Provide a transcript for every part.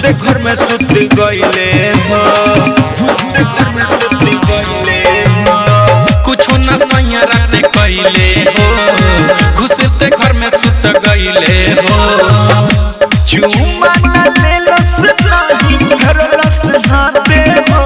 घुसते घर में सुत गईले हो घुसते घर में सुत गईले हो कुछो न सैया राते कैले हो घुसते घर में सुत गईले हो चुमा न लेलस नाही फेरलस हाथे हो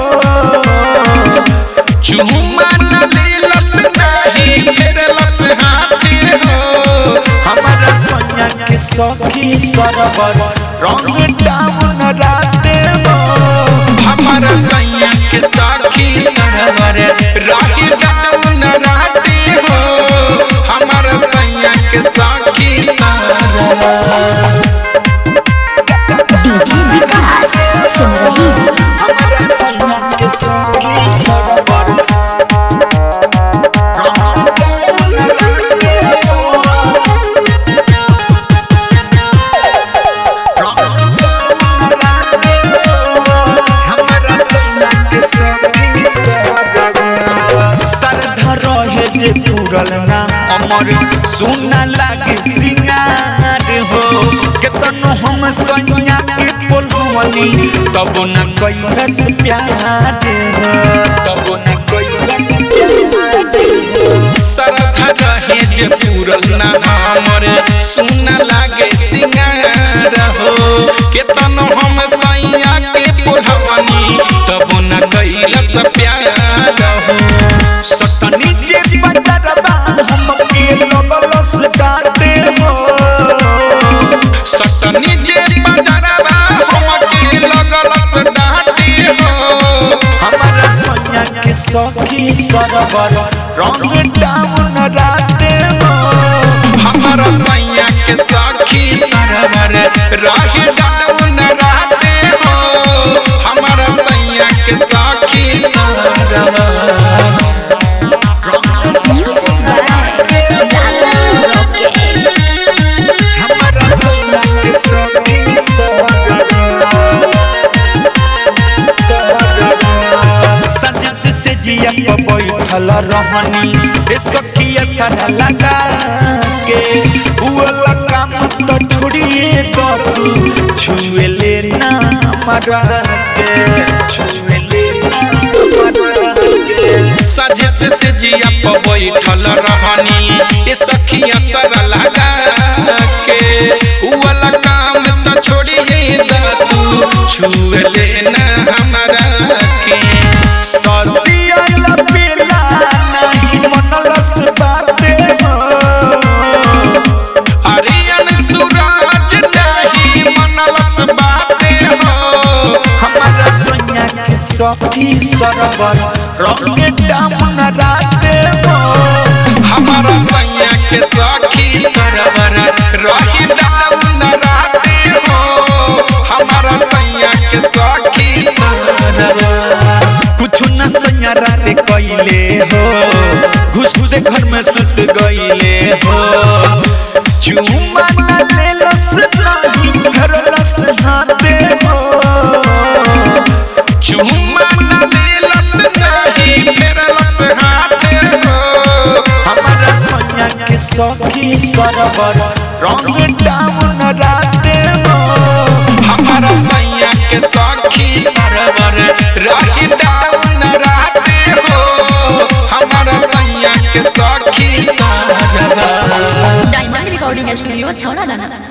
चुमा न लेलस नाही फेरलस हाथे हो हमारा सोनिया के सखी सरवर रंग डाउन राते हो हमारा सैया के साखी सरवर राही डाउन राते हो हमारा सैया के साखी सरवर डीजे विकास सिमरही हमारा सोनिया के सखी सरवर रंग डाउन राते हो श्रद्धा रहे जे पूरल ना अमर सुना लागे सिंगार हो केतनो हम सैया के बोलवनी तब न कैलस प्यार हो तब न कैलस सरधा रहे जे पूरल ना हमर सुन लागे सिंगार हो केतनो हम सैया के पुरवनी तब न कैलस प्यार हो सतनी जे बदरबा हम के लगलस डाटे हो सतनी जे बजरवा हमके लगलस डाटे हो हमारा सोनिया के सखी सरवर रंग डाउन राते हो हमारा सैया के साखी सरवर राही डाउन राते हो हमारा सैया के साखी सरवर म्यूजिक बाय राजन रॉकेट हमारा सोनिया के सखी सरवर सजस से जिया पर बैठल रहनी ए सखिया थारा लगा के हुआ काम तो छोड़िए तो तू छुए लेना हमारा के छुए लेना हमारा के सजे से से जिया पर बैठल रहनी ए सखिया तर लगा के उवला काम तो छोड़िए द तू छुए लेना हमारा के ससिया लपेला नहीं मनलस बाते हो अरियन सूरज नहीं मनलस बाते हो हमारा सैया के सखी सरवर रंग डाउन राते हो हमारा सैया के सखी सरवर रही डाउन राते हो हमारा सैया के सखी सरवर कुछ न सैया राते कैले हो घुसते घर में सुत गईले हो चुमा न लेलस नाही फेरलस हाथे हो चुम्मा न लेलस नहीं फेरलस हाथे हो हमारा सोनिया के सखी सरवर रंग डाउन राते हो हमारा सैया के सखी सरवर रही डाउन राते हो हमारा सैया के सखी सरवर डायमंड रिकॉर्डिंग स्टूडियो छौड़ा दाना